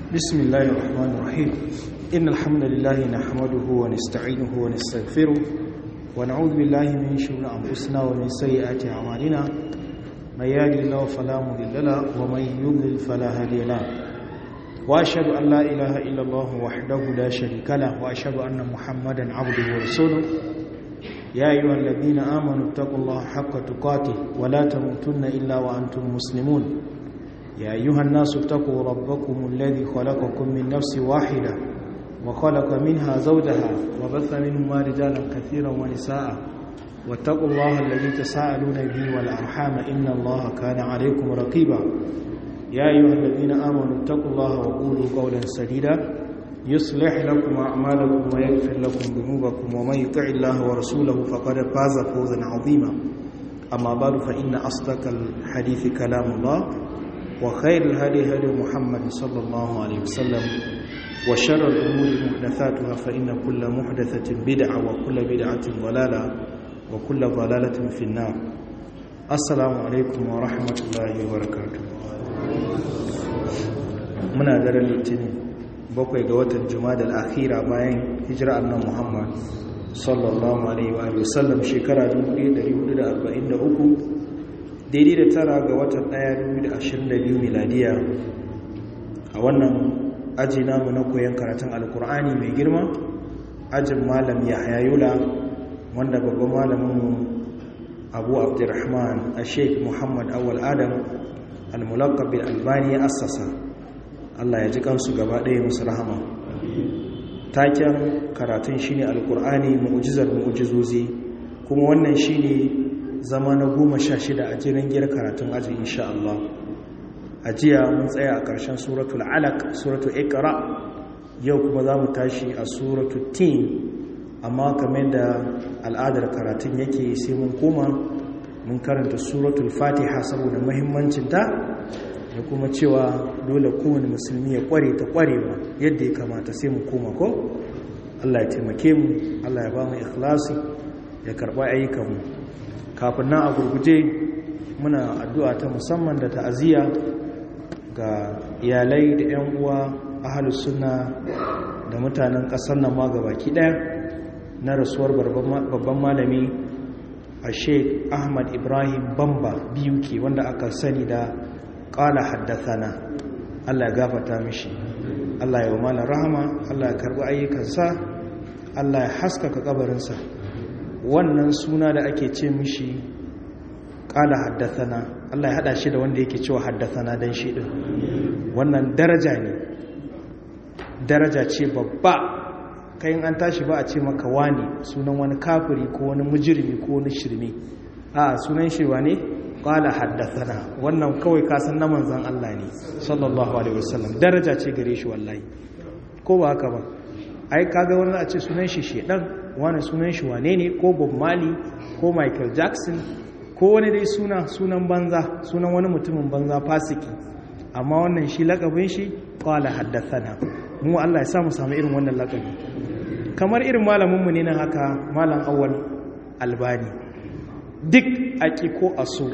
بسم الله الرحمن الرحيم إن الحمد لله نحمده ونستعينه ونستغفره ونعوذ بالله من شرور أنفسنا ومن سيئات أعمالنا من يهد الله فلا مضل له ومن يضلل فلا هادي له وأشهد أن لا إله إلا الله وحده لا شريك له وأشهد أن محمدا عبده ورسوله يا أيها الذين آمنوا اتقوا الله حق تقاته ولا تموتن إلا وأنتم مسلمون يا أيها الناس اتقوا ربكم الذي خلقكم من نفس واحدة وخلق منها زوجها وبث منهما رجالا كثيرا ونساء واتقوا الله الذي تساءلون به والأرحام إن الله كان عليكم رقيبا يا أيها الذين آمنوا اتقوا الله وقولوا قولا سديدا يصلح لكم أعمالكم ويغفر لكم ذنوبكم ومن يطع الله ورسوله فقد فاز فوزا عظيما أما بعد فإن أصدق الحديث كلام الله وخير الهدي هدي محمد صلى الله عليه وسلم وشر الأمور محدثاتها فإن كل محدثة بدعة وكل بدعة ضلالة وكل ضلالة في النار السلام عليكم ورحمة الله وبركاته muna daren litinin bakwai ga watan jumada al'akhira bayan hijira annan muhammad sallallahu alaihi wa sallam shekara 1443 daidai da tara ga watan 1222 miladiya a wannan aji namu na koyon karatun alkur'ani mai girma ajin malam ya hayayula wanda babban malaminmu abu abdurrahman a sheik muhammad awal adam al-mulakabin albani ya assasa allah ya ji kansu gaba ɗaya musu rahama taken karatun shine alkur'ani mu'ujizar mu'ujizozi kuma wannan shine zama na goma sha shida a jiran giyar karatun aji insha Allah a jiya mun tsaya a ƙarshen suratul alaq suratul ikra yau kuma za mu tashi a suratul tin amma kamar da al'adar karatun yake sai mun koma mun karanta suratul fatiha saboda muhimmancinta da kuma cewa dole kowane musulmi ya kware ta kwarewa yadda ya kamata sai mu koma ko Allah ya taimake mu Allah ya ba mu ikhlasi ya karba ayyukanmu kafin nan a gurguje muna addu'a ta musamman da ta'aziyya ga iyalai da 'yan uwa ahalus sunna da mutanen ƙasar nan ma baki ɗaya na rasuwar babban malami a sheik ahmad ibrahim bamba biyu ke wanda aka sani da ƙala haddathana allah ya gafata mishi allah ya wa malar rahama allah ya karɓi ayyukansa allah ya haskaka kabarinsa wannan suna da ake ce mishi ƙala haddathana Allah ya haɗa shi da wanda yake cewa haddathana don shi ɗin wannan daraja ne daraja ce babba kayan an tashi ba a ce maka wani sunan wani kafiri ko wani mujirmi ko wani shirme a sunan shi wa ne ƙala haddathana wannan kawai kasan na manzan Allah ne sallallahu alaihi wasallam daraja ce gare shi wallahi ko ba haka ba ai kaga wani a ce sunan shi shedan wani sunan shi wane ne ko bob mali ko michael jackson ko wani dai suna sunan banza sunan wani mutumin banza fasiki amma wannan shi lakabin shi qala haddathana mu Allah ya samu samu irin wannan lakabi kamar irin malamin mu ne nan haka malam awwal albani duk aki ko aso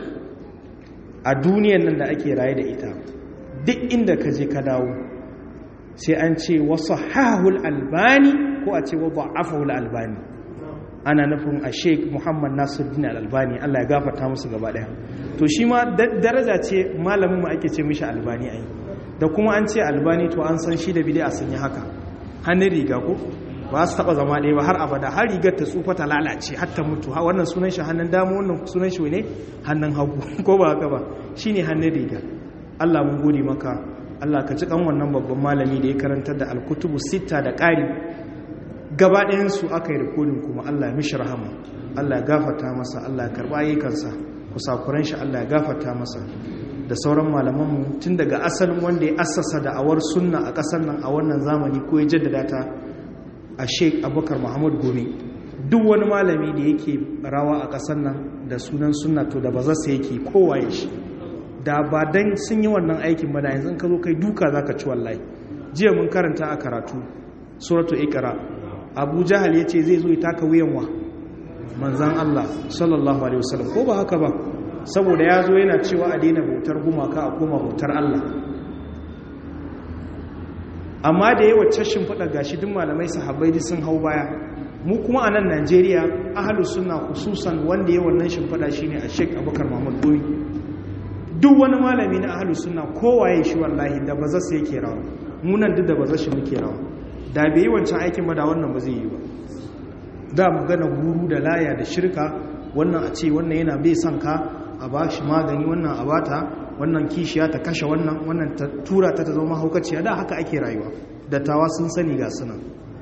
a duniyar nan da ake raye da ita duk inda ka je ka dawo sai an ce wasu hahul albani ko a ce wa ba'afahul albani ana nufin a sheik muhammad nasiruddin albani allah ya gafarta musu gaba daya to shi ma daraja ce malamin mu ake ce mishi albani ai da kuma an ce albani to an san shi da bid'a sun yi haka hannun riga ko ba su taba zama ɗaya ba har abada har rigar ta tsufa ta lalace har ta mutu wannan sunan shi hannun dama wannan sunan shi ne hannun hagu ko ba haka ba shine hannun riga allah mun gode maka Allah ka ci kan wannan babban malami da ya karantar da alkutubu sita da ƙari gaba ɗayansu aka yi rikodin kuma Allah ya mishi rahama Allah ya gafata masa Allah ya karɓa ayyukansa kusakuran shi Allah ya gafata masa da sauran malamanmu tun daga asalin wanda ya assasa da awar sunna a ƙasar nan a wannan zamani ko ya jaddada ta a sheik abubakar muhammad gome duk wani malami da yake rawa a ƙasar nan da sunan sunna to da ba zasa yake kowaye shi da ba dan sun yi wannan aikin ba da yanzu ka zo kai duka za ka ci wallahi jiya mun karanta a karatu suratu ikra abu jahal ya ce zai zo ya taka wuyan wa manzan allah sallallahu alaihi wasallam ko ba haka ba saboda ya zo yana cewa a daina bautar gumaka a koma bautar allah amma da yawa cashin faɗa gashi duk malamai sahabbai duk sun hau baya mu kuma a nan najeriya ahalus suna hususan wanda ya wannan shimfiɗa shine a sheik abubakar mahmud goyi duk wani malami na ahalus suna kowaye shi wallahi da ba zasu yake rawa munan duk da ba zashi muke rawa da bai yi wancan aikin ba da wannan ba zai yi ba da magana guru da laya da shirka wannan a ce wannan yana bai son ka a ba shi magani wannan a bata wannan kishiya ta kashe wannan wannan ta tura ta ta zama haukaciya da haka ake rayuwa dattawa sun sani ga sunan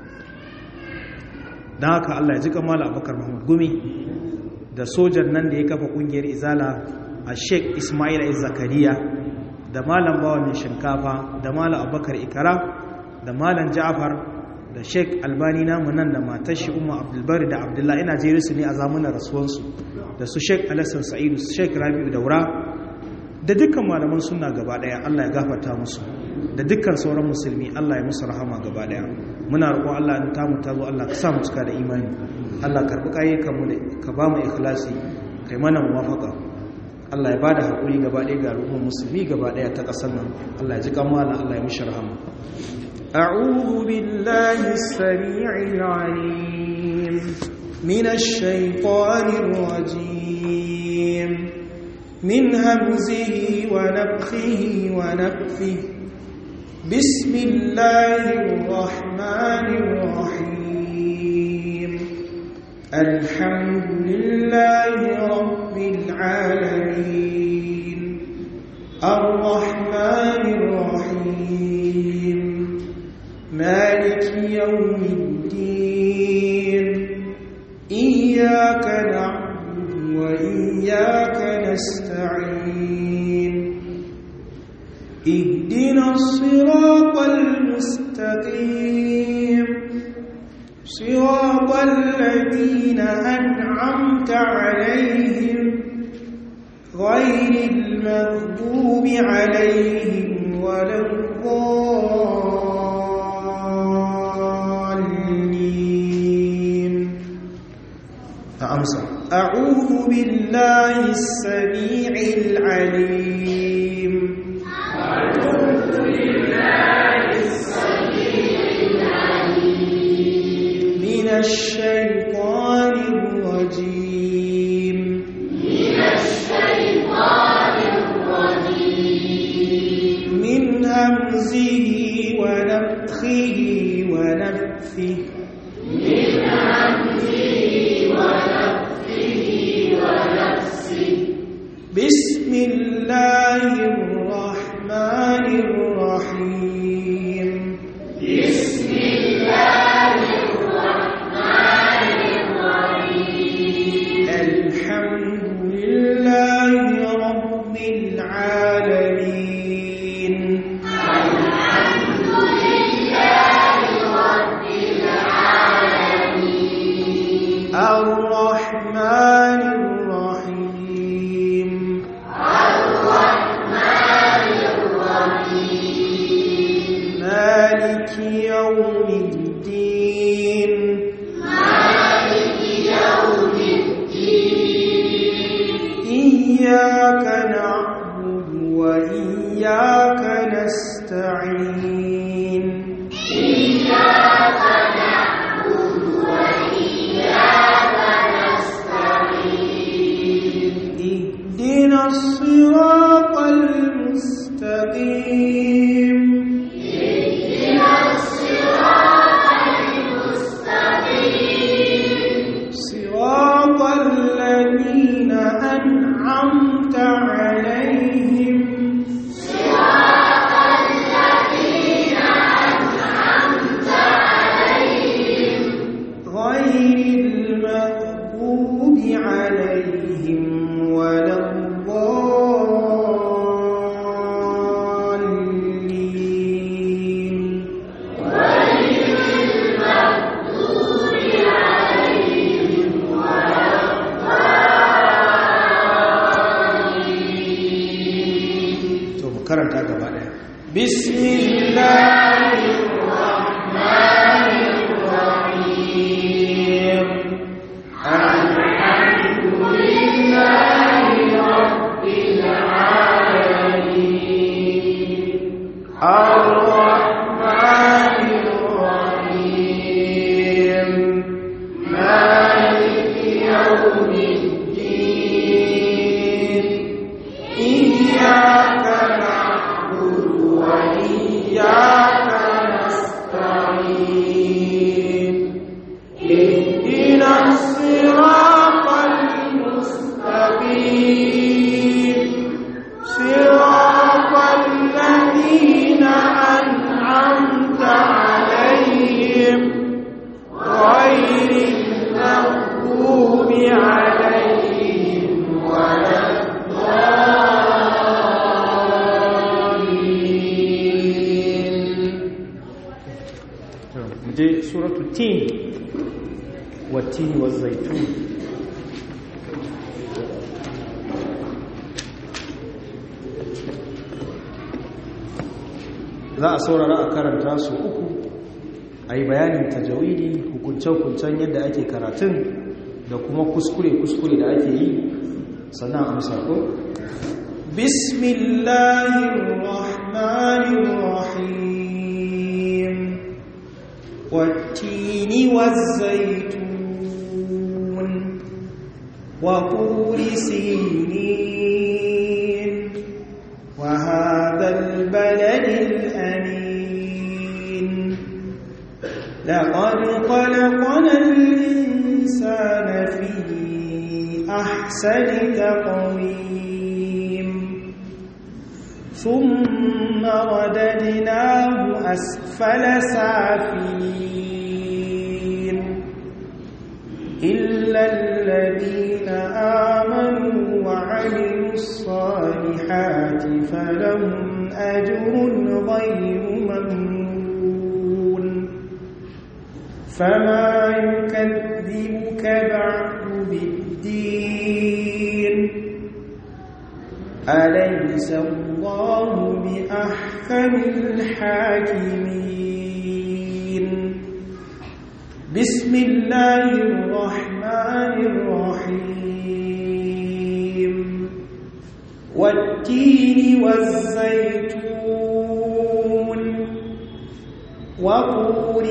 don haka Allah ya ji kamala abubakar mahmud gumi da sojan nan da ya kafa kungiyar izala a sheik ismail a zakariya da malam bawa mai shinkafa da malam abubakar ikara da malam ja'far da sheik albani namu nan da matar shi umar abdulbari da abdullahi ina jeri su ne a zamanin rasuwansu da su sheik alassan sa'idu su sheik rabi'u daura da dukkan malaman suna gaba daya allah ya gafarta musu da dukkan sauran musulmi allah ya musu rahama gaba daya muna roƙon Allah in tamu ta zo Allah ka sa mu cika da imani Allah karbi kayyukan mu ka ba mu ikhlasi kai mana muwafaqa Allah ya bada hakuri gaba ɗaya ga al'ummar musulmi gaba ɗaya ta ƙasar nan Allah ya ji kamala Allah ya mishi rahama أعوذ بالله السميع العليم من الشيطان الرجيم من همزه ونفخه ونفثه بسم الله الرحمن الرحيم الحمد لله رب العالمين الرحمن الرحيم مالك يوم الدين إياك نعبد وإياك نستعين اهدنا الصراط المستقيم صراط الذين أنعمت عليهم غير المغضوب عليهم ولا الضالين أمسى أعوذ بالله السميع العليم من الشيطان الرجيم من الشيطان الرجيم من همزه ونفخه ونفثه من همزه ونفخه ونفثه بسم الله الرحمن الرحيم بسم الله الرحمن الرحيم الحمد لله رب العالمين الحمد لله رب العالمين الرحمن الرحيم الرحمن الرحيم مالك يوم الدين مالك يوم الدين إياك نعبد وإياك نستعين إياك نعبد وإياك نستعين اهدنا الصراط المستقيم اهدنا الصراط المستقيم صراط الذين أنعمت عليهم صراط الذين أنعمت عليهم غير المغضوب عليهم ولا الضالين غير المغضوب عليهم ولا الضالين to mu karanta gaba daya bismillahir rahmanir rahim alhamdulillahi rabbil alamin الرحمن je suratu tin wattini wazaitun za a saurara a karanta su uku a yi bayanin tajawidi hukunce-hukuncen yadda ake karatun da kuma kuskure-kuskure da ake yi sannan amsa ko bismillahirrahmanirrahim wattini wazzaitun wa turi sinin wa hadha albalad alamin laqad khalaqna al-insana fi ahsani taqwim ثم رددناه أسفل سافلين إلا الذين آمنوا وعملوا الصالحات فلهم أجر غير ممنون فما يكذبك بعد بالدين أليس الله بأحكم الحاكمين بسم الله الرحمن الرحيم والتين والزيتون وطور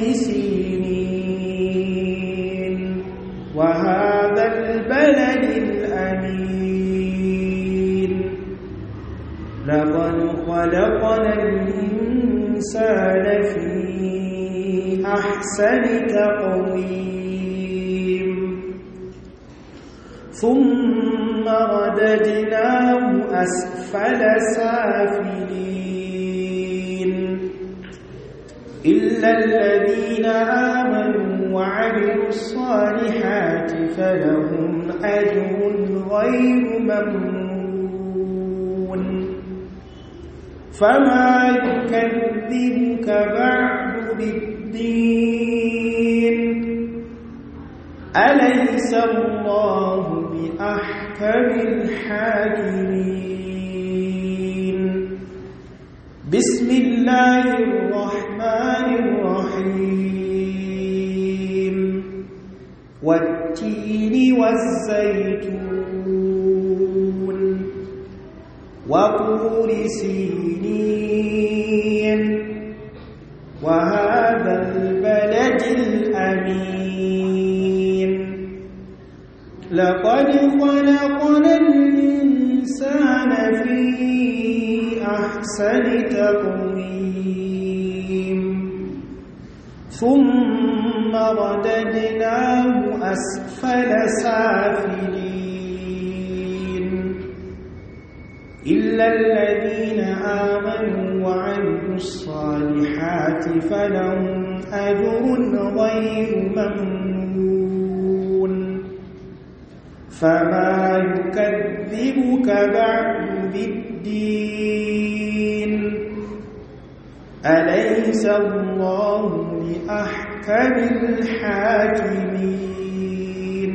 سينين وهذا البلد الأمين لقد خلقنا الإنسان في أحسن تقويم ثم رددناه أسفل سافلين إلا الذين آمنوا وعملوا الصالحات فلهم أجر غير ممنون فما يكذبك بعد بالدين أليس الله بأحكم الحاكمين بسم الله الرحمن الرحيم والتين والزيتون وطور سينين وهذا البلد الأمين لقد خلقنا الإنسان في أحسن تقويم ثم رددناه أسفل سافلين إلا الذين آمنوا وعملوا الصالحات فلهم أجر غير ممنون فما يكذبك بعد بالدين أليس الله بأحكم الحاكمين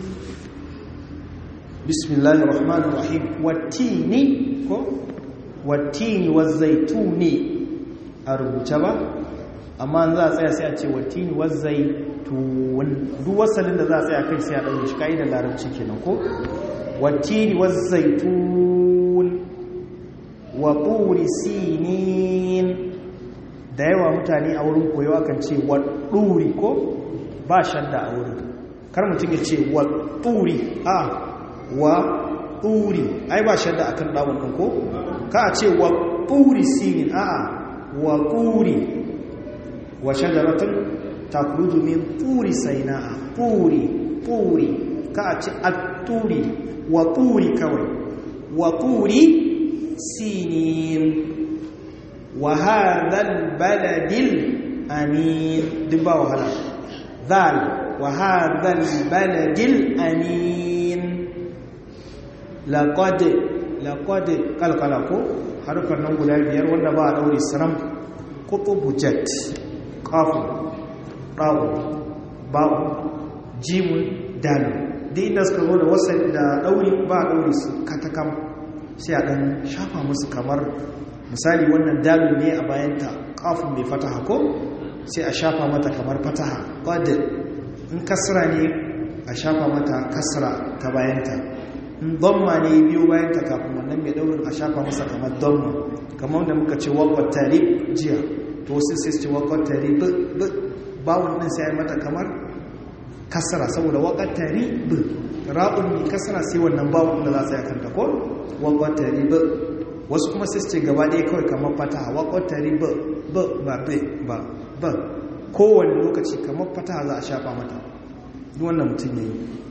بسم الله الرحمن الرحيم والتين والتين والزيتون أربوتها amma za a tsaya sai a ce watini wazzaitun duk wasalin da za a tsaya kai sai a ɗauke shi ka'idar larabci kenan ko watini wazzaitun wa turi sinin da yawa mutane a wurin koyo akan ce wa ɗuri ko ba shadda a wurin kar mutum ya ce wa ɗuri a wa ɗuri ai ba shadda akan ɗawon ɗin ko ka a ce wa ɗuri sinin a'a wa ɗuri wa shajaratun takhruju min turi sainaa turi turi ka a ce at-turi wa turi kawai wa turi sinin wa hadha al-balad al-amin dibba wahala dhal wa hadha al-balad al-amin laqad laqad kalkala ko harfan nan guda biyar wanda ba a daure saram qutubujat kafin ra'un ba'un jimun dalil duk inda suka zo da wasal da dauri ba dauri su katakam sai a dan shafa musu kamar misali wannan dalil ne a bayanta kafin mai fataha ko sai a shafa mata kamar fataha qad in kasra ne a shafa mata kasra ta bayanta in dhamma ne biyo bayanta kafin wannan mai daurin a shafa masa kamar dhamma kamar da muka ce waqat tarib jiya to wasu sai su ce waqat tarib bawon din sai mata kamar kasra saboda waqat tarib ra'un ne kasra sai wannan bawon da za su yi kanta ko waqat tarib wasu kuma sai su ce gaba ɗaya kawai kamar fataha waqat tarib ba ba ba ba kowane lokaci kamar fataha za a shafa mata wannan mutum ya yi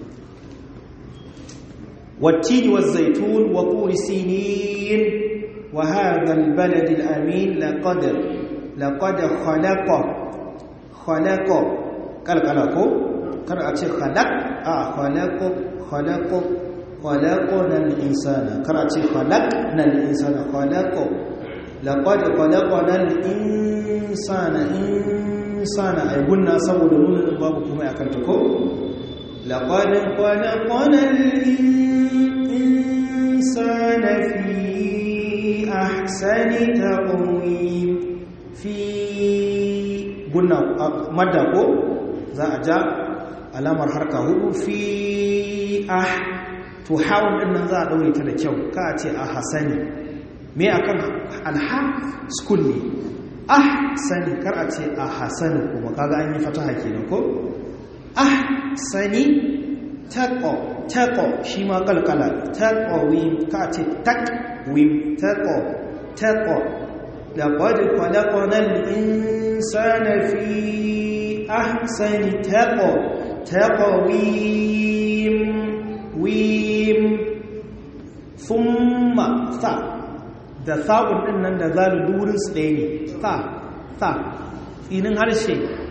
wattini wa zaitun wa turi sinin wa hadha albalad alamin laqad laqad khalaqa khalaqa kalkala ko kar a ce khalaq a khalaqa khalaqa khalaqna al-insana kar a ce khalaqna al-insana khalaqa laqad khalaqna al-insana insana ay gunna saboda nuna babu kuma akan ta ko laqad khalaqna al-insana fi ahsani taqwim fi gunna madda ko za a ja alamar harka hudu fi ah to hawun din nan za a daure ta da kyau ka ce a hasani me akan alha school ne ah sani kar a ce a hasani kuma kaga an yi fataha kenan ko ah sani taqo taqo shi ma kalkala taqo wim ka ce tak wim taqo taqo laqad khalaqna al-insana fi ahsani taqo taqwim wim thumma tha da sa'un din nan da zalu durin su ɗaya ne sa sa tsinin harshe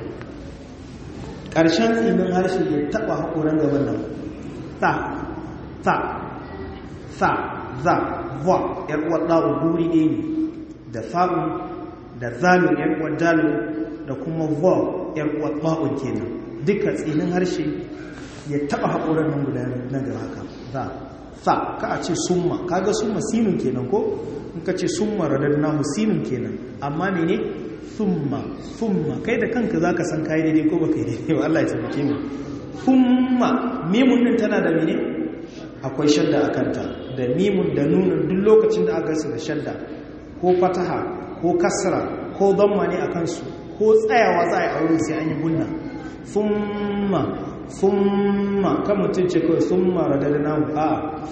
ƙarshen tsinin harshe ya taɓa haƙoran gaban nan sa sa sa za va ‘yar uwar ɗa'un duri ɗaya ne da sa'un da zalu ‘yar uwar dalu da kuma va ‘yar uwar ɗa'un kenan duka tsinin harshe ya taɓa haƙoran nan guda nan da haka za sa ka a ce summa kaga summa sinun kenan ko in ka ce summa radadnahu sinun kenan amma mene summa summa kai da kanka zaka san kai daidai ko baka yi daidai ba Allah ya tabbake mu summa mimun din tana da mene akwai shadda a kanta da mimun da nunun duk lokacin da aka su da shadda ko fataha ko kasra ko damma ne a kansu ko tsayawa za a yi aure sai an yi gunna summa summa kan mutum ce kawai summa radadnahu a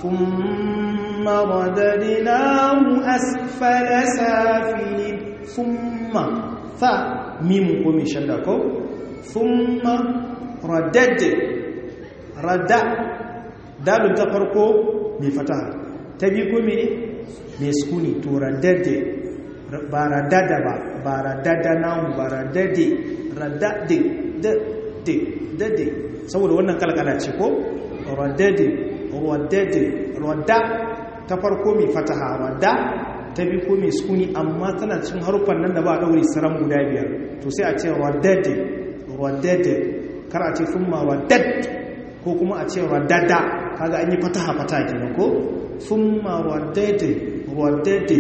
summa radadnahu asfala safilin summa fa mimun ko mai shadda ko summa radad rada dalun ta farko mai fataha ta biyu ko mene mai sukuni to radad ba radada ba ba radada nahu ba radade radade da de dade saboda wannan kalkala ce ko radade radade rada ta farko mai fataha rada ta bi ko mai sukuni amma tana cin haruffan nan da ba daure saram guda biyar to sai a ce radade radade kar a ce thumma radad ko kuma a ce radada kaga an yi fataha fataha kenan ko thumma radade radade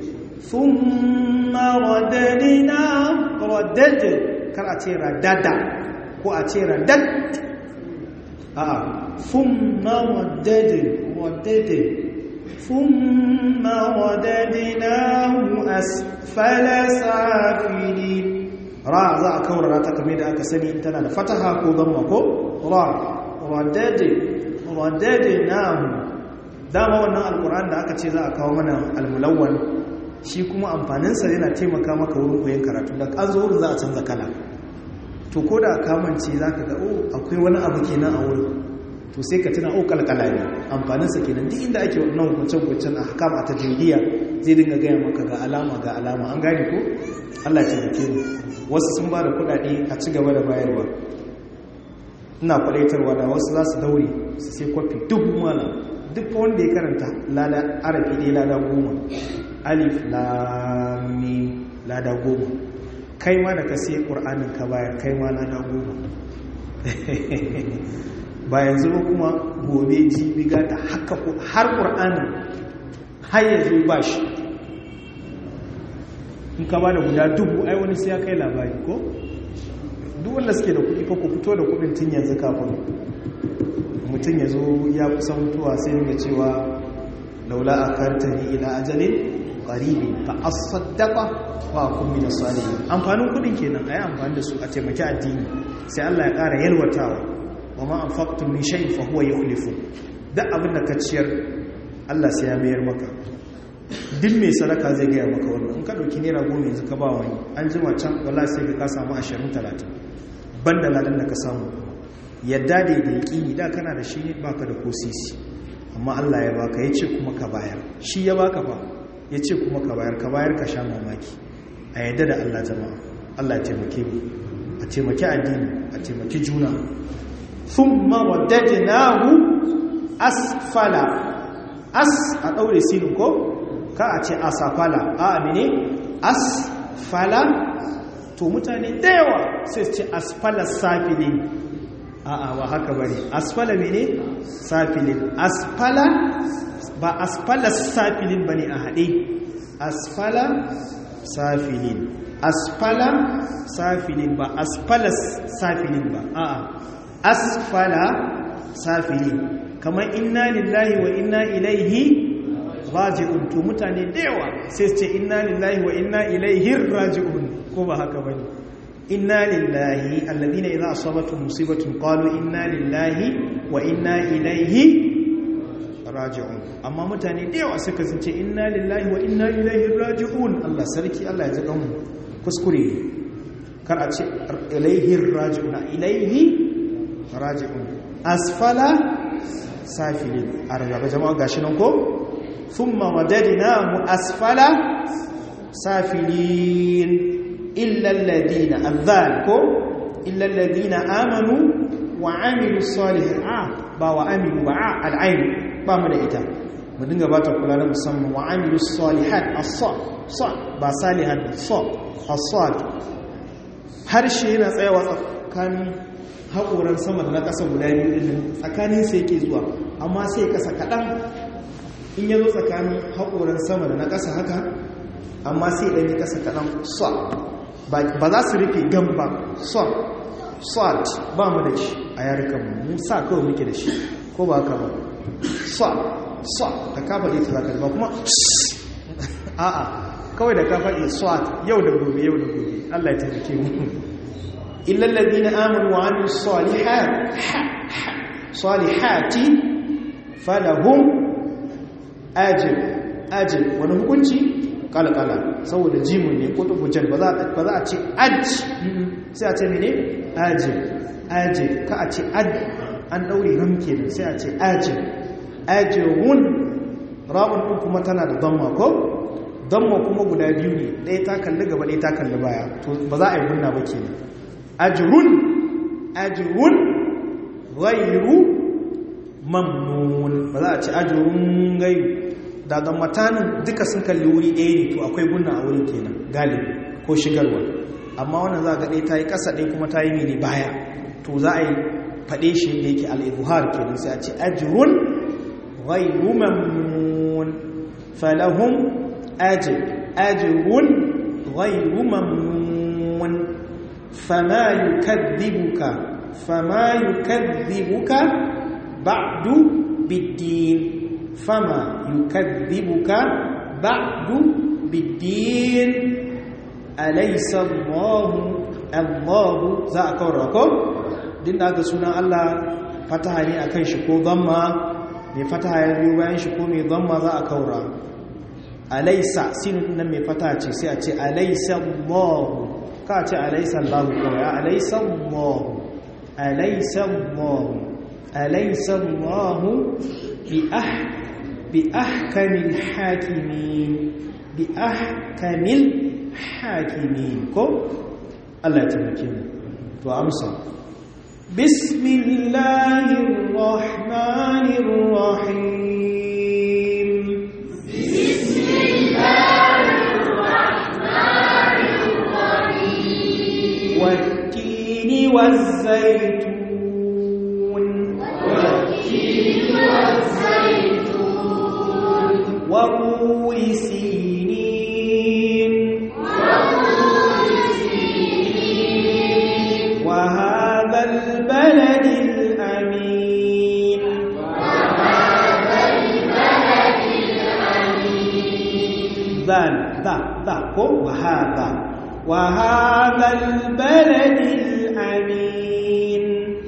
thumma radadina radade kar a ce radada ko a ce radad a thumma radade radade thumma radadinahu asfala safilin ra za a kaurara ta kame da aka sani in tana da fataha ko zamma ko ra radade radadinahu dama wannan alkur'an da aka ce za a kawo mana almulawwan shi kuma amfaninsa yana taimaka maka wurin koyon karatu da an zo wurin za a canza kala to ko da kamance za ka ga o akwai wani abu kenan a wurin to sai ka tuna o kalkala ne amfaninsa kenan duk inda ake wannan hukuncen-hukuncen a hakam a tajiriya zai dinga gaya maka ga alama ga alama an gane ko allah ya taimake mu wasu sun ba da kuɗaɗe a ci gaba da bayarwa ina kwadaitarwa da wasu za su daure su sai kwafi duk mana duk wanda ya karanta lada arabi dai lada goma alif lami lada goma kai ma da ka siya ƙur'anin ka bayar kai ma lada goma ba yanzu ba kuma gobe jibi gata haka har ƙur'anin har yanzu ba shi in ka ba da guda dubu ai wani sai ya kai labari ko duk wanda suke da kuɗi ko ku fito da kuɗin tun yanzu kafin mutum ya zo ya kusa mutuwa sai ya cewa laula a kartani ila ajalin ƙaribi fa asaddaqa wa kun min salihin amfanin kuɗin kenan ayi amfani da su a taimaki addini sai Allah ya ƙara yalwatawa wa ma anfaqtum min shay'in fa huwa yukhlifu duk abin da ka ciyar Allah sai ya mayar maka duk mai sadaka zai gaya maka wannan in ka dauki naira goma yanzu ka ba wani an jima can wallahi sai ka samu 20 30 banda ladan da ka samu yadda da da yaqini da kana da shi baka da ko sisi amma Allah ya baka yace kuma ka bayar shi ya baka fa yace kuma ka bayar ka bayar ka sha mamaki a yadda da Allah jama'a Allah ya taimake mu a taimaki addini a taimaki juna thumma waddadnahu asfala as a daure sinin ko ka a ce asafala a amine asfala to mutane da yawa sai su ce asfala safilin a a ba haka bane asfala mene safilin asfala ba asfala safilin bane a haɗe asfala safilin asfala safilin ba asfala safilin ba a a asfala safilin kamar inna lillahi wa inna ilaihi raji'un to mutane da yawa sai ce inna lillahi wa inna ilaihi raji'un ko ba haka bane inna lillahi alladhina idza asabatuhum musibatun qalu inna lillahi wa inna ilaihi raji'un amma mutane da yawa suka ce inna lillahi wa inna ilaihi raji'un Allah sarki Allah ya ji mu kuskure kar a ce ilaihi raji'un ilaihi raji'un asfala safilin a rarraba jama'a gashi nan ko ثم وددناه أسفل سافلين إلا الذين الذالكم إلا الذين آمنوا وعملوا الصالحات آه با وعملوا با العين با من إتا مدنغا باتا كلانا مسمى وعملوا الصالحات الصاد صاد با صالحات صاد الصاد harshe yana tsayawa tsakanin haƙoran sama da na ƙasa guda biyu ɗin tsakanin sai ke zuwa amma sai ƙasa kaɗan in ya zo tsakanin haƙoran sama da na ƙasa haka amma sai ɗanyi ƙasa kaɗan sa ba za su rufe gan ba son salt ba mu da shi a yarukanmu mu sa kawai muke da shi ko ba haka ba sa sa da kafa ɗaya ta ba kuma a'a kawai da kafa ɗaya salt yau da gobe yau da gobe allah ya taimake mu illallazi na amanu wa amin salihati falahum ajin ajin wani hukunci kalkala saboda jimun ne ko tufujan ba za a ce aj sai a ce mene ajin ajin ka a ce ad an daure ramke da sai a ce ajin ajin ra'un ɗin kuma tana da damma ko damma kuma guda biyu ne ɗaya ta kalli gaba ɗaya ta kalli baya to ba za a yi gunna ba ke ajirun ajirun ghairu mamnun ba za a ci ajirun gairu daga matanin duka sun kalli wuri ɗaya ne to akwai gunna a wurin kenan galibi ko shigarwa amma wannan za a gaɗe ta yi ƙasa ɗaya kuma ta yi mini baya to za a yi faɗe shi da yake al'ibuhar kenan sai a ce ajirun ghairu mamnun falahun ajir ajirun ghairu mamnun fama yukadhibuka fama yukadhibuka ba'du biddin fama yukadhibuka ba'du biddin alaysa Allahu Allahu za a kawar ko din da aka sunan Allah fataha ne akan shi ko dhamma mai fataha ya biyo bayan shi ko mai dhamma za a kaura alaysa sin nan mai fataha ce sai a ce alaysa Allahu ka ce alaysa Allahu kawai alaysa Allahu alaysa Allahu alaysa Allahu bi ah bi ahkamil hakimin bi ahkamil hakimin ko Allah ya taimake mu to amsa bismillahir rahmanir rahim bismillahir rahmanir rahim والتين والزيتون وطور سينين وهذا البلد الأمين ذا ذا ذا وهذا وهذا البلد الأمين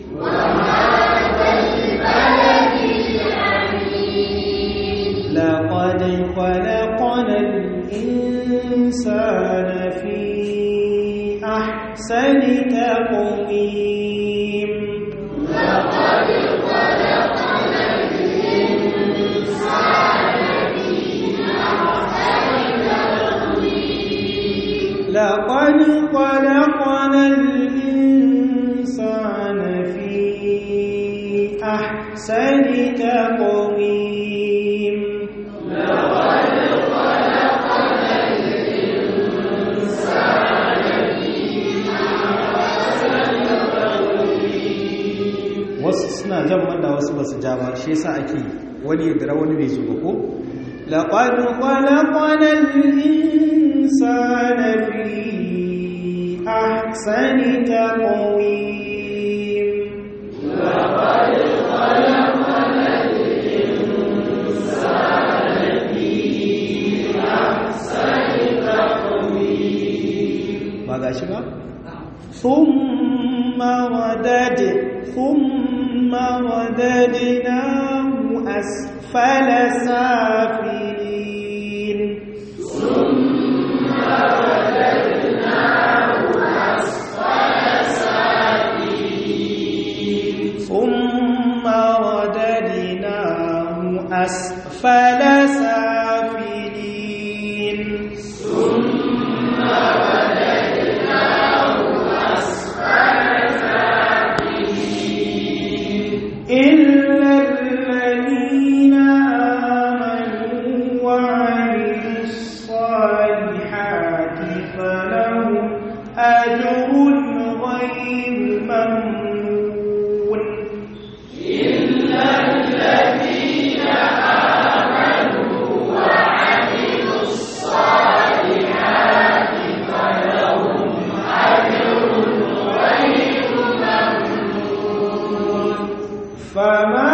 لقد خلقنا الإنسان في أحسن تقويم لقد خلقنا الإنسان في أحسن تقويم wasu suna jan wanda wasu basu ja ba shi yasa ake wani ya dira wani bai zo ba ko laqad khalaqana al-insana fi ahsani taqwim laqad khalaqana al-insana fi ahsani taqwim ba gashi ba ثم ردد ثم رددناه أسفل سافلين ثم رددناه أسفل سافلين ثم رددناه أسفل سافلين ثم إلا الذين آمنوا وعملوا الصالحات فلهم أجر غير ممنون إلا الذين آمنوا وعملوا الصالحات فلهم أجر غير ممنون فما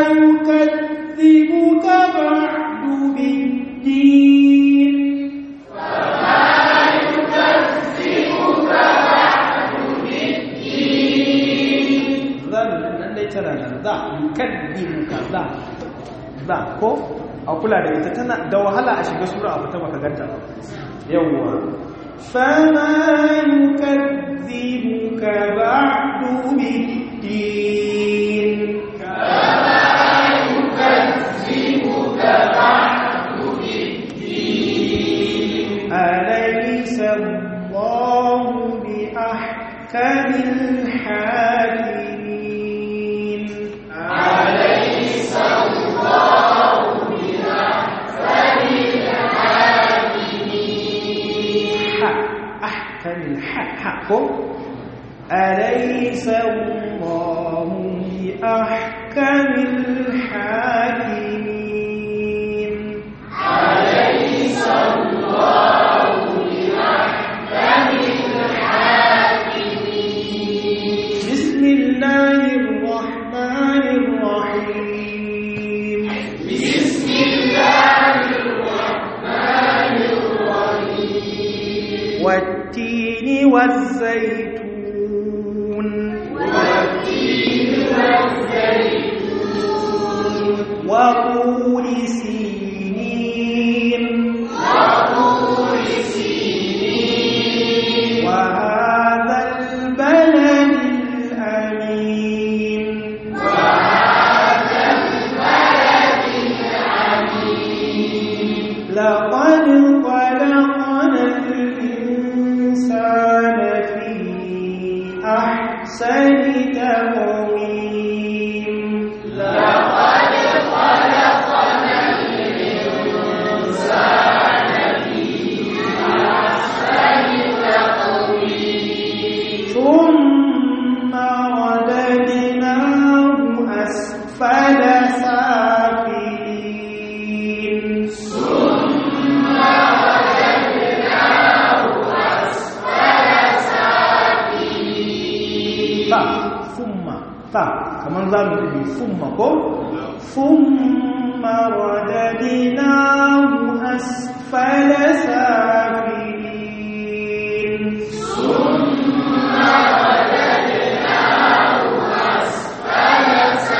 يكذبك بعد بالدين فما يكذبك بعد بالدين ذا lallai tana nan za yukaddimuka za za ko a kula da ita tana da wahala a shiga sura a fita baka ganta ba yawwa fama yukaddimuka ba'du biddin أليس الله بأحكم الحاكمين أليس الله بأحكم الحاكمين أحكم الحق أليس الله بأحكم الحاكمين أليس الله بأحكم الحاكمين بسم الله الرحمن الرحيم بسم الله الرحمن الرحيم والتين والزيتون والتين والزيتون وطور سينين وطور سينين وهذا البلد الأمين وهذا البلد الأمين لقد خلقنا الإنسان في أحسن تقويم لقد خلقنا ta kamar za mu tafi summa ko summa radadinahu asfala safilin summa radadinahu asfala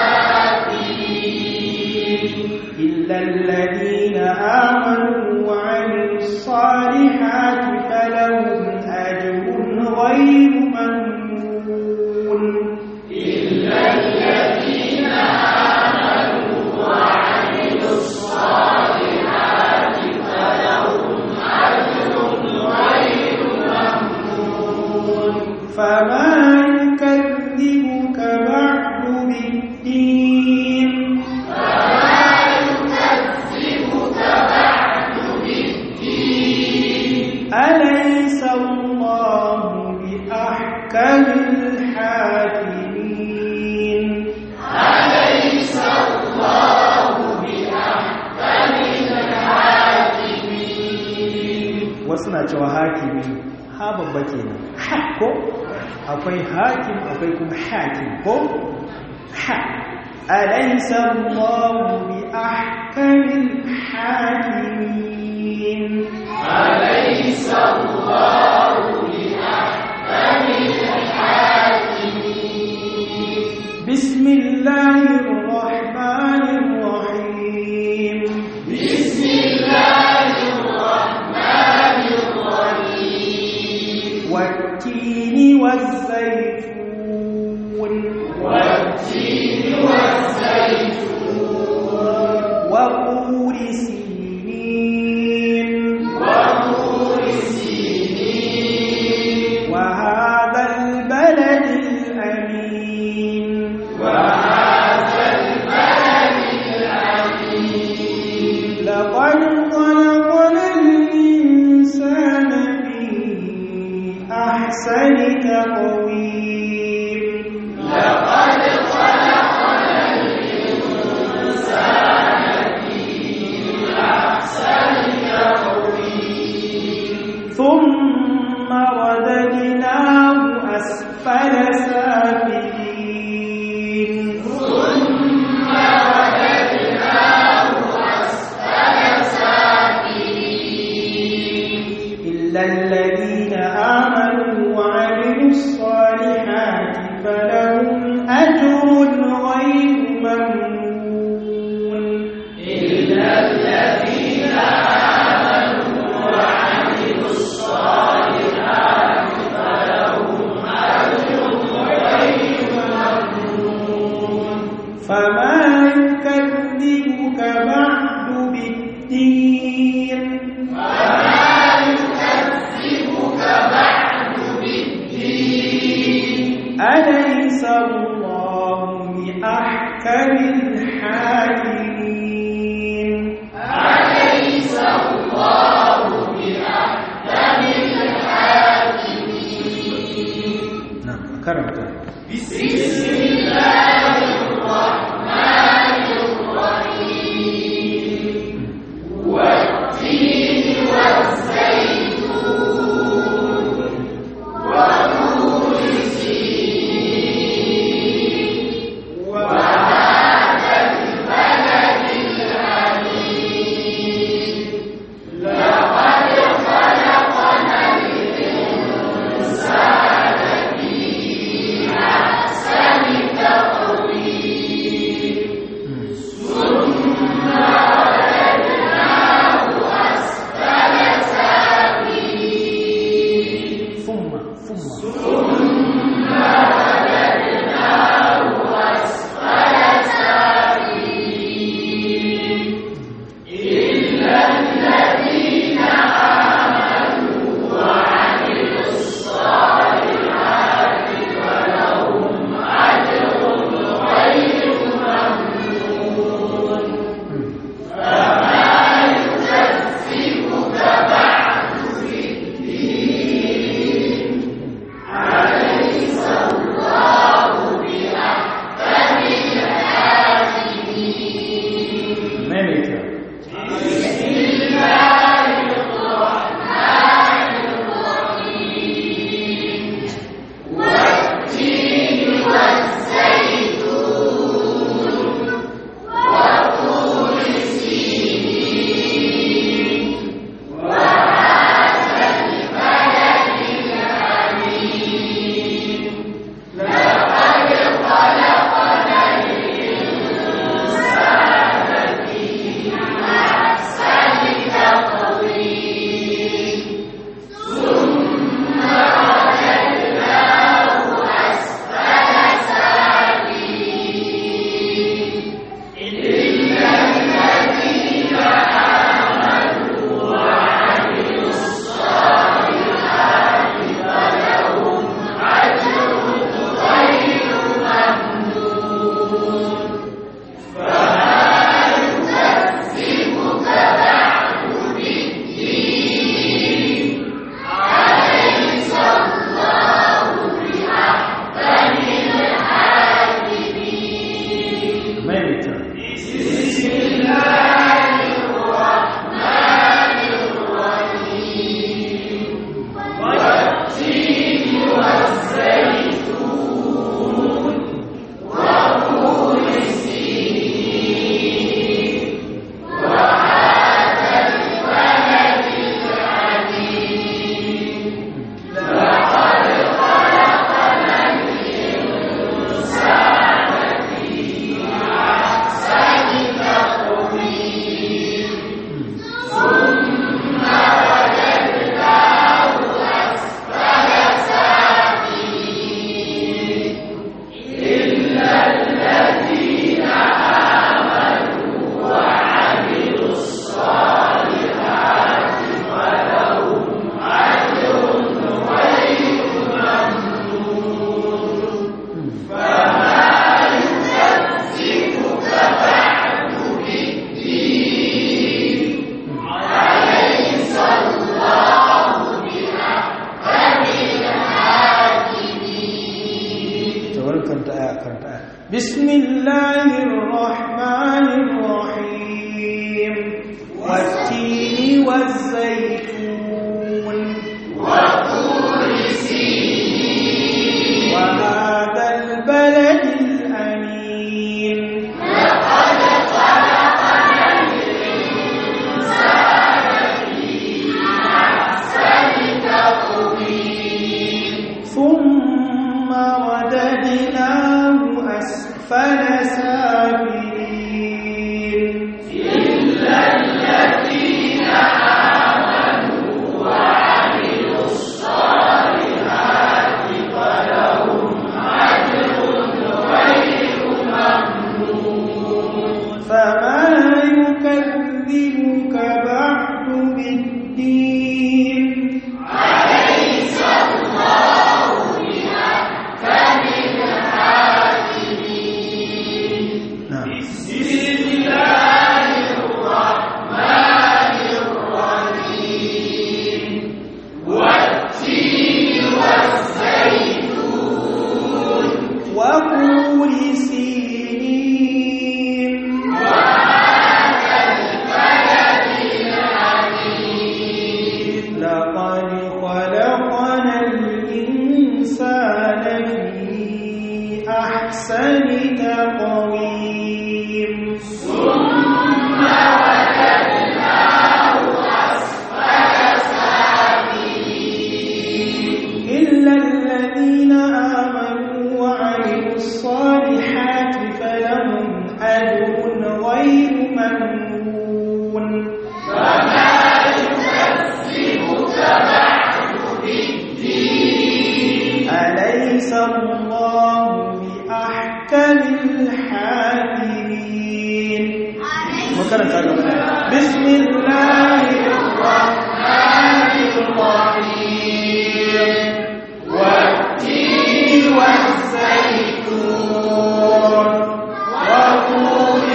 safilin illa alladhina amanu wa 'amilus salihati falahum ajrun ghayru mamnun إلا الذين آمنوا وعملوا الصالحات فلهم أجر غير ممنون فما يكذبك بعد بالدين فما يكذبك بعد بالدين أليس الله بأحكم الحاكمين أليس الله بأحكم الحاكمين وسنا cewa hakimi ha babba kenan ha ko akwai hakim akwai kuma hakim ko ha alaysa Allah bi ahkamil hakimin alaysa Allah bi ahkamil hakimin بسم الله الرحمن الرحيم بسم الله الرحمن الرحيم والتين والزيتون والتين والزيتون وطور سينين وطور سينين وهذا البلد الأمين وهذا البلد الأمين لقد خلقنا الإنسان في أحسن تقويم لقد خلقنا الإنسان في أحسن تقويم ثم رددناه أسفل سافلين ثم رددناه أسفل سافلين إلا الذين آمنوا وعملوا الصالحات فلهم أجر غير ممنون إلا الذين آمنوا وعملوا الصالحات فلهم أجر غير ممنون فما يكذبك بعد بالدين فما يكذبك بعد بالدين أليس الله بأحكم الحاكمين أليس الله بأحكم الحاكمين نعم كرمت بسم الله الرحمن الرحيم والتين والزيتون وطور سينين وهذا البلد الأمين لقد خلقنا الإنسان في أحسن تقويم ثم رددناه أسفل سافلين ثم ثم ثم رددناه أسفل سافلين إلا الذين آمنوا وعملوا الصالحات فلهم أجر غير ممنون فما يكذبك بعد في الدين karanta bismillahir rahmanir rahim wat-tini waz-zaytun wa turi wa hadha al-balad al-amin laqad khalaqna al-insana fi ahsani taqwim thumma رددناه أسفل سافلين إلا الذين آمنوا وعملوا الصالحات فلهم أجر غير ممنون فما يكذبك بعد بالدين أليس الله بأحكم وطور سينين لقد خلقنا الإنسان في أحسن تقويم ثم رددناه أسفل سافلين إلا الذين آمنوا وعملوا الصالحات فلهم أجر غير ممنون فما يكذبك بعد بالدين أليس الله بأحكم الحاكمين بسم الله الرحمن الرحيم والتين والزيتون وطور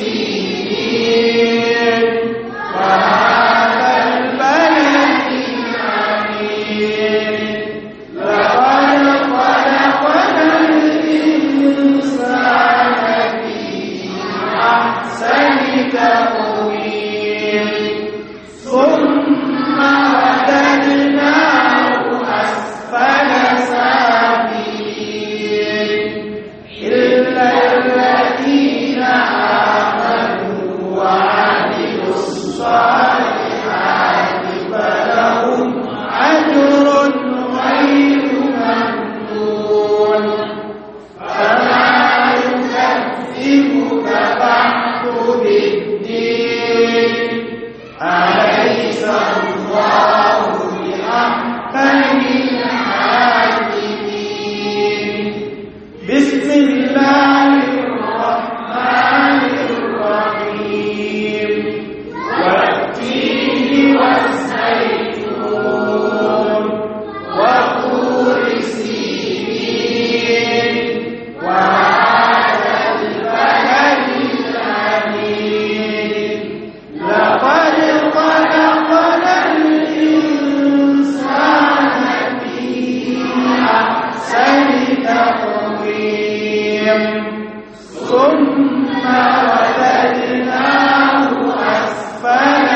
سينين وهذا البلد الأمين لقد خلقنا الإنسان في أحسن تقويم ثم رددناه أسفل سافلين إلا الذين آمنوا وعملوا الصالحات فلهم أجر غير ممنون فما يكذبك بعد بالدين أليس الله بأحكم الحاكمين بسم الله الرحمن الرحيم والتين والزيتون وطور سينين وهذا البلد الأمين لقد خلقنا الإنسان في أحسن تقويم ثم رددناه أسفل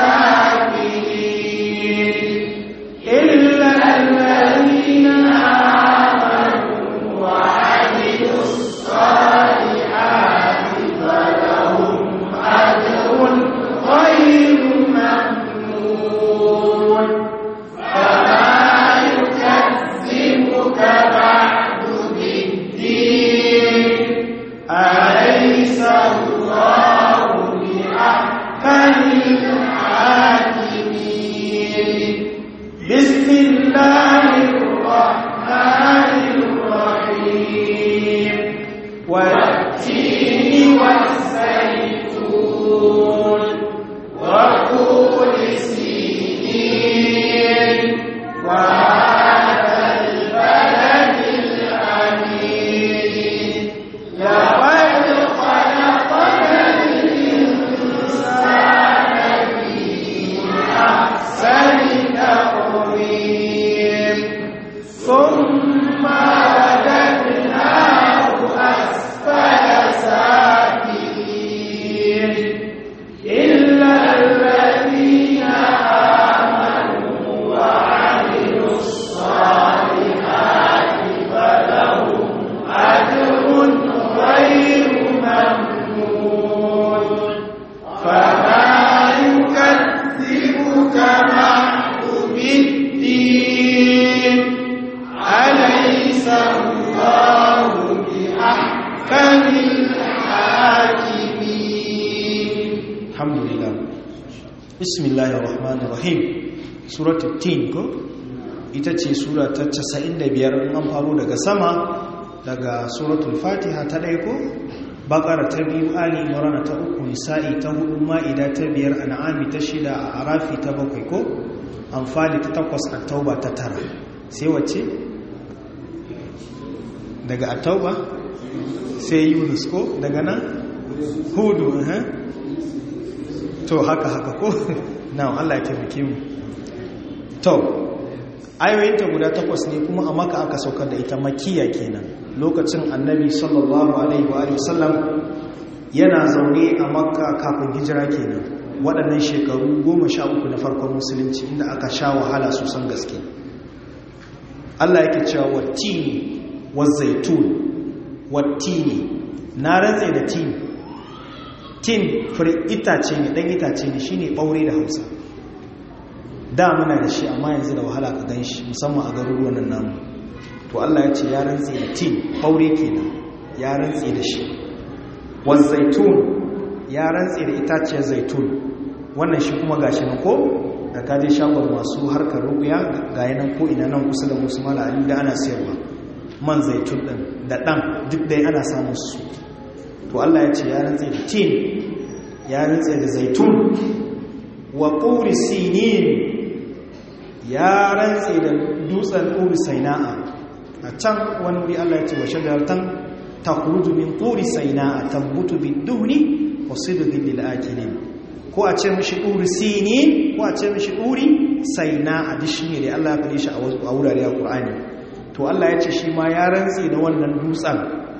سافلين إلا الذين آمنوا وعملوا الصالحات فلهم أجر غير ممنون فما يكذبك بعد بالدين أليس الله بأحكم الحاكمين بسم الله الرحمن الرحيم والتين والزيتون وطول سينين وهذا البلد الأمين لقد خلقنا الإنسان في أحسن تقويم ثم رددناه الله بأحكم الحاكمين الحمد لله بسم الله الرحمن الرحيم سورة التين ko ita ce sura ta 95 in an faro daga sama daga suratul fatiha ta ɗaya ko bakara ta biyu ali imran ta uku nisa'i ta hudu ma'ida ta biyar an'ami ta shida a arafi ta bakwai ko amfani ta takwas a tauba ta tara sai wacce daga a tauba sai yunus ko daga nan hudu to haka haka ko na allah ya taimake mu to ayoyinta guda takwas ne kuma a maka aka saukar da ita makiya kenan lokacin annabi sallallahu alaihi wa sallam yana zaune a makka kafin hijira kenan waɗannan shekaru goma sha uku na farkon musulunci inda aka sha wahala sosan gaske Allah yake cewa wattini wazaitun wattini na rantse da tin tin fure itace ne dan itace ne shine ɓaure da Hausa da muna da shi amma yanzu da wahala ka gan shi musamman a garuruwan nan namu to Allah ya ce ya rantse da tin ɓaure kenan ya rantse da shi wazaitun ya rantse da itaciyar zaitun wannan shi kuma gashi na ko da kaje shagon masu harkar rubuya ga yanan ko ina nan kusa da musu mala ali da ana sayarwa man zaitun din da dan duk dai ana samun su to Allah ya ce ya rantse da tin ya rantse da zaitun wa quri sinin ya rantse da dutsen quri sainaa a can wani wuri Allah ya ce wa shajaratan takhruju min quri sainaa tambutu bid-duhni wa sidqin lil-akilin ko a ce mishi ɗuri sini ko a ce mishi ɗuri sai na a dishi ne da Allah ya faɗi shi a wurare a ƙur'ani to Allah ya ce shi ma ya rantsi da wannan dutsen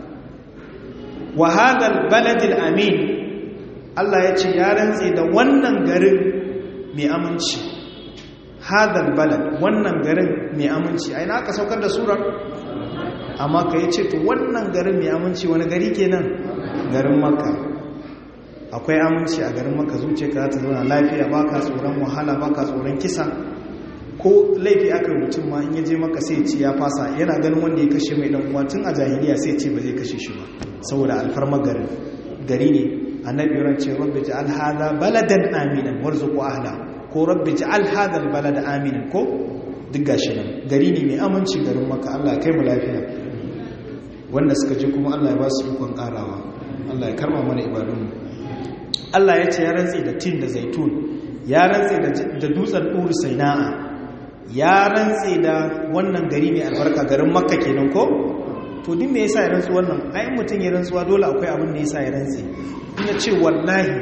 wa hadal baladil amin Allah ya ce ya rantsi da wannan garin mai aminci hadal balad wannan garin mai aminci a ina aka saukar da surar amma ka yi ce to wannan garin mai aminci wani gari kenan garin makka akwai aminci a garin maka zuce ka ta zauna lafiya ba ka tsoron wahala ba ka tsoron kisa ko laifi aka mutum ma in yaje maka sai ce ya fasa yana ganin wanda ya kashe mai dan uwa tun a jahiliya sai ce ba zai kashe shi ba saboda alfarmar garin gari ne annabi yaran ce rabbi ja'al hadha baladan aminan warzuqu ahla ko rabbi ja'al hadha albalada aminan ko duk gashi nan gari ne mai aminci garin maka Allah ya kai mu lafiya wanda suka je kuma Allah ya ba su ikon karawa Allah ya karma mana ibadunmu Allah ya ce ya rantse da tin da zaitun ya rantse da dutsen ɗuri saina'a ya rantse da wannan gari mai albarka garin makka kenan ko to din me yasa ya rantsu wannan ai mutum ya rantsuwa dole akwai abin da yasa ya rantse in ya ce wallahi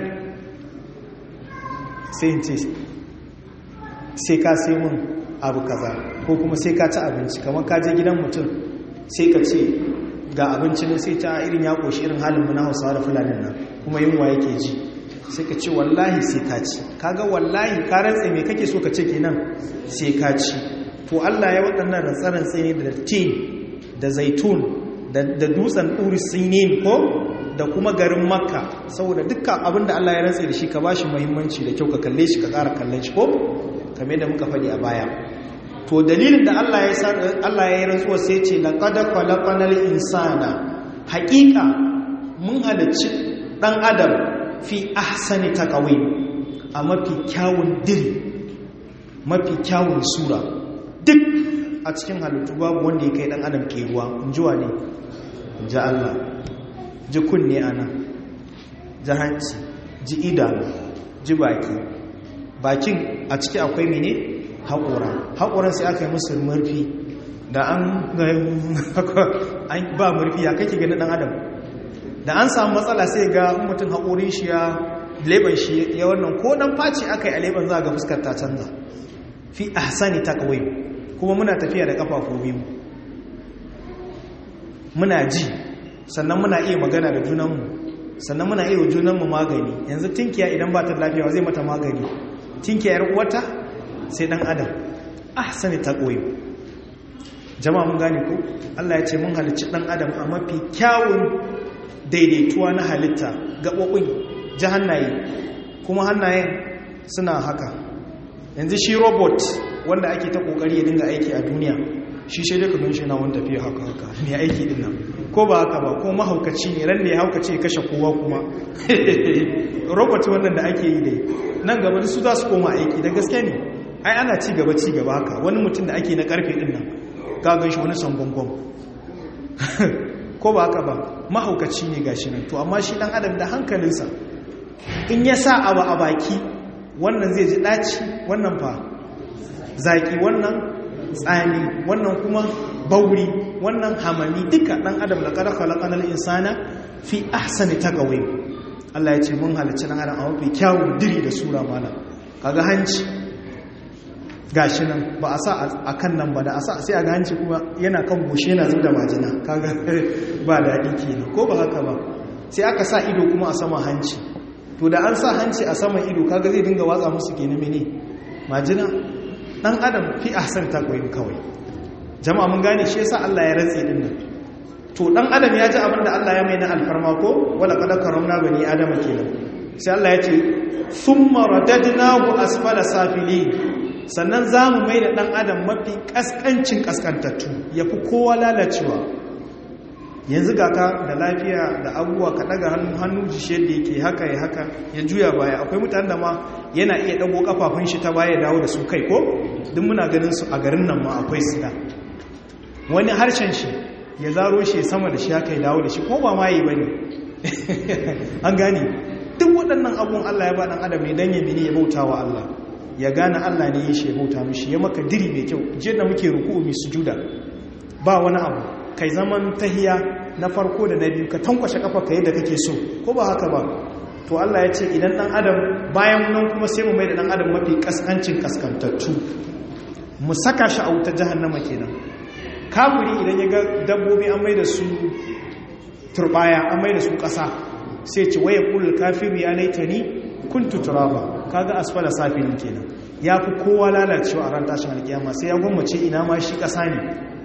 sai in ce sai ka sai mun abu kaza ko kuma sai ka ci abinci kamar ka je gidan mutum sai ka ce ga abinci ne sai ta irin ya koshi irin halin mu na Hausawa da Fulani nan kuma yunwa yake ji sai ka ce wallahi sai ka ci kaga wallahi ka rantse me kake so ka ce kenan sai ka ci to Allah ya waɗannan rantsarantse ne da tin da zaitun da dutsen ɗuri sinin ko da kuma garin makka saboda dukkan abin da Allah ya rantse da shi ka bashi muhimmanci da kyau ka kalle shi ka ƙara kallon shi ko kame da muka faɗi a baya to dalilin da Allah ya Allah ya yi rantsuwa sai ce laqad khalaqanal insana haƙiƙa mun halicci ɗan adam fi ahsani taqwim a mafi kyawun diri mafi kyawun sura duk a cikin halittu babu wanda ya kai dan adam ke ruwa in ji wane ji Allah ji kunne ana ji hanci ji idanu ji baki bakin a ciki akwai mene haƙora haƙoran sai aka yi musu murfi da an ba murfi ya kake gani dan adam da an samu matsala sai ga mutum haƙorin shi ya leban shi ya wannan ko dan faci aka yi a leban za ga fuskar ta canza fi ahsani taqwim kuma muna tafiya da kafafu biyu muna ji sannan muna iya magana da junanmu sannan muna iya junanmu magani yanzu tinkiya idan ba ta lafiya zai mata magani tinkiya yar uwata sai dan adam ahsani taqwim jama'a mun gane ko Allah ya ce mun halicci dan adam a mafi kyawun daidaituwa na halitta gaɓoɓin ji hannaye kuma hannayen suna haka yanzu shi robot wanda ake ta ƙoƙari ya dinga aiki a duniya shi sai dai ka gan shi na wani tafiya haka haka mai aiki din nan ko ba haka ba ko mahaukaci ne ran da ya haukace ya kashe kowa kuma robot wannan da ake yi dai nan gaba su za su koma aiki da gaske ne ai ana ci gaba ci gaba haka wani mutum da ake na karfe din nan ka gan shi wani sangongon ko ba haka ba mahaukaci ne gashi nan to amma shi dan adam da hankalinsa in ya sa abu a baki wannan zai ji ɗaci wannan fa zaƙi wannan tsani wannan kuma bauri wannan hamami duka ɗan adam da ƙarfa laƙanar insana fi ahsani ta gawai Allah ya ce mun halicci ɗan adam a mafi kyawun diri da sura mana kaga hanci gashi nan ba a sa a kan nan ba da a sa sai a ga hanci kuma yana kan goshe yana zub da majina kaga ba daɗi kenan ko ba haka ba sai aka sa ido kuma a sama hanci to da an sa hanci a saman ido kaga zai dinga watsa musu ke mene majina dan adam fi ahsan taqwim kawai jama'a mun gane shi yasa Allah ya rantse din nan to dan adam ya ji abin da Allah ya mai na alfarma ko wala qad karamna bani adama kenan sai Allah ya ce thumma radadnahu asfala safilin sannan zamu mai da dan adam mafi kaskancin kaskantattu yafi kowa lalacewa yanzu ga ka da lafiya da abubuwa ka daga hannu jishe da yake haka ya haka ya juya baya akwai mutane da ma yana iya dago kafafun shi ta baya dawo da su kai ko duk muna ganin su a garin nan ma akwai su da wani harshen shi ya zaro shi sama da shi haka ya dawo da shi ko ba ma yi bane an gane duk waɗannan abubuwan Allah ya ba dan adam ne dan ya mini ya bauta wa Allah ya gane Allah ne ya shi ya bauta mishi ya maka diri mai kyau jiya da muke ruku'u mai sujuda ba wani abu kai zaman tahiya na farko da na biyu ka tankwashe kafa ka yadda kake so ko ba haka ba to Allah ya ce idan dan adam bayan nan kuma sai mu mai da dan adam mafi kaskancin kaskantattu mu saka shi a wutar jahannama kenan kafiri idan ya ga dabbobi an mai da su turbaya an mai da su kasa sai ce waya kulul kafiru ya laitani kuntu turaba kaga asfala safilin kenan ya fi kowa lalacewa a ran tashin alkiyama sai ya gwammace ina ma shi kasa ne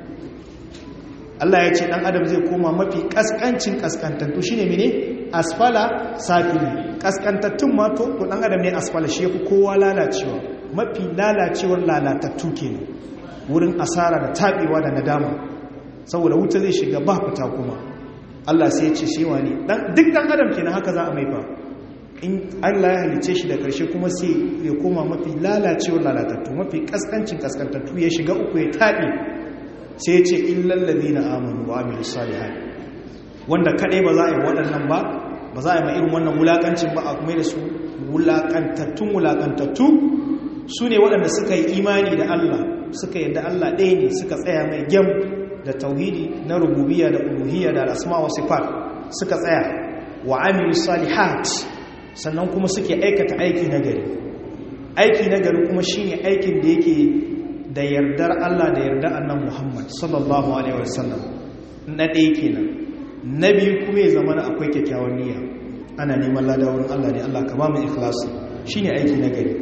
Allah ya ce ɗan adam zai koma mafi ƙasƙancin ƙasƙantattu shi ne mene asfala safili ƙasƙantattun mato to ɗan adam ne asfala shi ya fi kowa lalacewa mafi lalacewar lalatattu ke wurin asara da taɓewa da nadama saboda wuta zai shiga ba fita kuma Allah sai ya ce shi wa ne duk ɗan adam ke haka za a mai fa in Allah ya halice shi da ƙarshe kuma sai ya koma mafi lalacewar lalatattu mafi ƙasƙancin ƙasƙantattu ya shiga uku ya taɓe sai ce illallazi na amonu wa amilu salihan wanda kadai ba za a yi waɗannan ba ba za a yi ma irin wannan wulaƙancin ba a kuma da su wulaƙantattun wulaƙantattu su ne waɗanda suka yi imani da Allah suka yadda Allah ɗaya ne suka tsaya mai gyam da tauhidi na rububiyya da uluhiyya da al'asma wa sifat suka tsaya wa amilu salihat sannan kuma suke aikata aiki na gari aiki na gari kuma shine aikin da yake da yardar Allah da yardar annan Muhammad sallallahu Alaihi wasallam na ɗaya kenan na biyu kuma ya zama akwai kyakkyawan niyya ana neman ladawar Allah ne Allah ka ba mu ikhlasi shine aiki na gari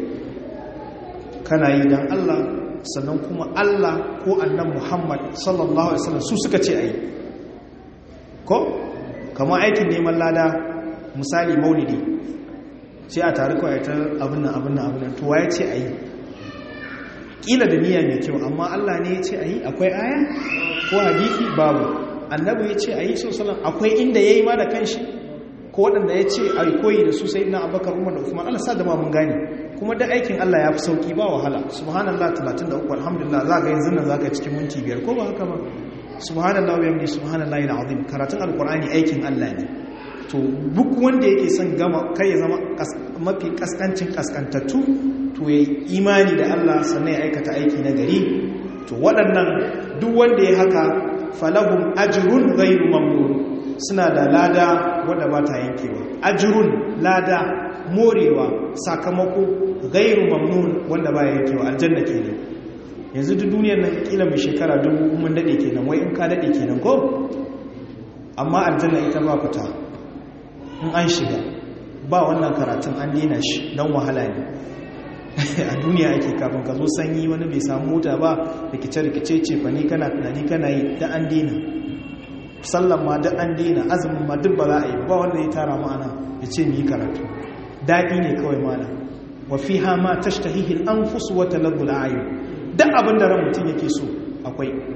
kana yi dan Allah sannan kuma Allah ko annan Muhammad sallallahu Alaihi wasallam su suka ce ayi ko kamar aikin neman lada misali maulidi sai a tare kawai ta abin nan abin nan abin nan to waye ce ayi kila da niyya mai kyau amma Allah ne ya ce a yi akwai aya ko hadisi babu annabi ya ce a yi sosalan akwai inda ya yi ma da kanshi ko waɗanda ya ce a koyi da su sai ina abakar umar da usman Allah sa da ma mun gane kuma da aikin Allah ya fi sauki ba wahala subhanallah 33 alhamdulillah za ga yanzu nan za ka cikin minti biyar ko ba haka ba subhanallah wa yamdi subhanallahi alazim karatun alqur'ani aikin Allah ne to duk wanda yake son gama kai ya zama mafi kaskancin kaskantattu to ya imani da Allah sannan ya aikata aiki na gari to waɗannan duk wanda ya haka falahum ajrun ghairu mamnun suna da lada wanda ba ta yankewa ajrun lada morewa sakamako ghairu mamnun wanda ba ya yankewa aljanna kenan yanzu duk duniyar nan kila mai shekara dubu mun dade kenan wai in ka dade kenan ko amma aljanna ita ba fita in an shiga ba wannan karatun an dena shi don wahala ne a duniya ake kafin ka zo sanyi wani bai samu mota ba rikice-rikice ce fa ne kana tunani kana yi da an dina sallan ma da an dina azumin ma duk ba za a yi ba wanda ya tara ma'ana ya ce mu yi karatu daɗi ne kawai mana wa fi ha ma tashtahihi al-anfus wa talabbu al-ayun duk abin da ran mutum yake so akwai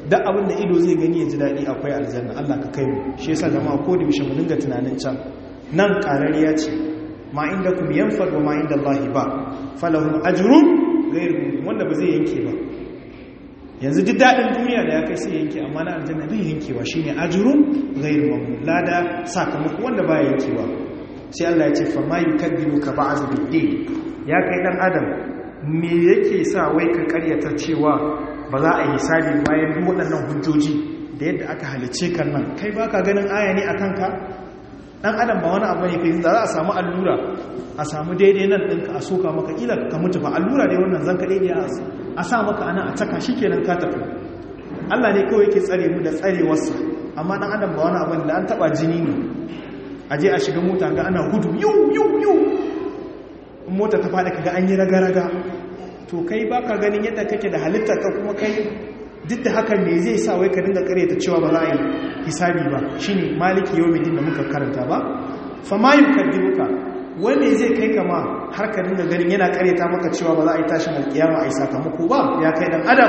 duk abin da ido zai gani ya ji daɗi akwai aljanna Allah ka kai mu shi yasa jama'a ko da bishe mu dinga tunanin can nan ƙarariya ce ma inda kum yanfad wa ma inda Allah ba falahum ajrun ghayr wanda ba zai yanke ba yanzu duk daɗin duniya da ya kai sai yanke amma na aljanna bai yankewa shine ajrun ghayr mamnun lada sakamako wanda ba yankewa sai Allah ya ce fa ma yukadibuka ba'd bid ya kai dan adam me yake sa wai ka karyata cewa ba za a yi hisabi bayan duk waɗannan hujjoji da yadda aka halice kan nan kai baka ganin aya ne akan ka dan adam ba wani abu ne kai za a samu allura a samu daidai nan ɗinka a soka maka ila ka mutu ba allura dai wannan zan ka daidai a sa maka ana a caka shi kenan ka tafi Allah ne kawai yake tsare mu da tsarewarsa amma dan adam ba wani abu da an taba jini ne a je a shiga mota ga ana gudu yau yau yau in mota ta faɗa kaga an yi raga-raga to kai baka ganin yadda kake da halitta ka kuma kai duk da hakan ne zai sa wai ka dinga karyata cewa ba za a yi hisabi ba shine maliki yau da muka karanta ba fa ma yukaddibuka wanda zai kai kama har ka dinga ganin yana karyata maka cewa ba za a yi tashin alkiyama a yi sakamako ba ya kai dan adam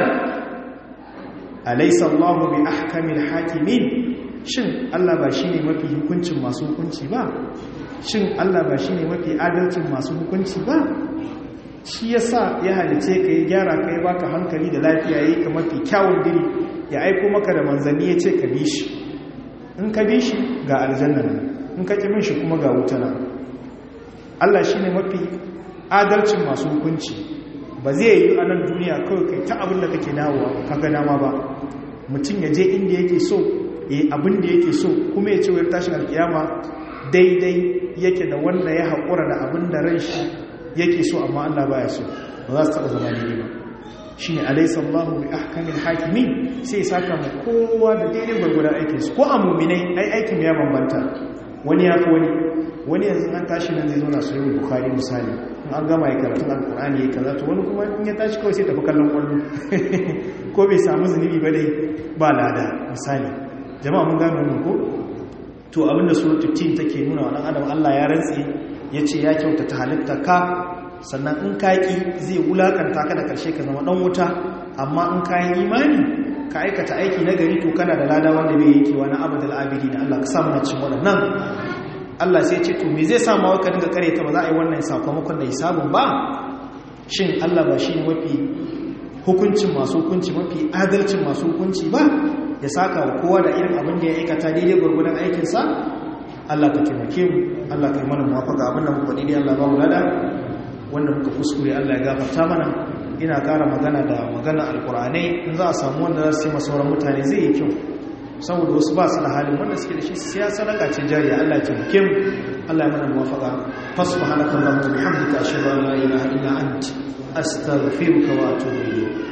alaysa Allahu bi ahkamil hakimin shin Allah ba shine mafi hukuncin masu hukunci ba shin Allah ba shine mafi adalcin masu hukunci ba shi yasa ya halice ka ya gyara ka ya baka hankali da lafiya yayi ka mafi kyawun diri ya aiko maka da manzanni ya ce ka bi shi in ka bi shi ga aljanna nan in ka ƙi min shi kuma ga wuta nan Allah shine mafi adalcin masu hukunci ba zai yi a nan duniya kawai kai ta abin da kake dawowa kaga dama ba mutum ya je inda yake so ya abin da yake so kuma ya ce wayar tashin alkiyama daidai yake da wanda ya haƙura da abin da ran shi yake so amma Allah baya so ba za su taɓa zama daidai ba shi ne alaisa Allah bi ahkamin hakimi sai ya saka mu kowa da daidai gwargwadon aikinsu ko a muminai ai aikin ya bambanta wani ya fi wani wani yanzu an tashi nan zai zauna sahihul bukhari misali in an gama ya karatun alkur'ani ya kaza to wani kuma in ya tashi kawai sai tafi kallon kwallo ko bai samu zunubi ba dai ba lada misali jama'a mun gano wannan ko to abinda suratul tin take nuna wa dan adam Allah ya rantsi yace ya kyautata halitta ka sannan in ka ki zai wulakanta ka da karshe ka zama dan wuta amma in ka yi imani ka aikata aiki na gari to kana da lada wanda bai yankewa na abadal abidi na Allah ka samu na cikin waɗannan Allah sai ce to me zai sa ma waka dinga kare ta ba za a yi wannan sakamakon da hisabun ba shin Allah ba shi mafi hukuncin masu hukunci mafi adalcin masu hukunci ba ya saka wa kowa da irin abin da ya aikata daidai gwargwadon aikinsa Allah ka taimake mu Allah ka yi mana muwafaka abin da muka daidai Allah ba mu lada wanda muka kuskure Allah ya gafarta mana ina ƙara magana da magana alƙur'anai in za a samu wanda za su yi masauran mutane zai yi kyau saboda wasu ba su da halin wanda suke da shi siya sadaka ce jariya Allah ya taimake mu Allah ya mana muwafaka fasubhanaka allahumma bihamdika ashhadu an la ilaha illa anta astaghfiruka wa atubu ilayk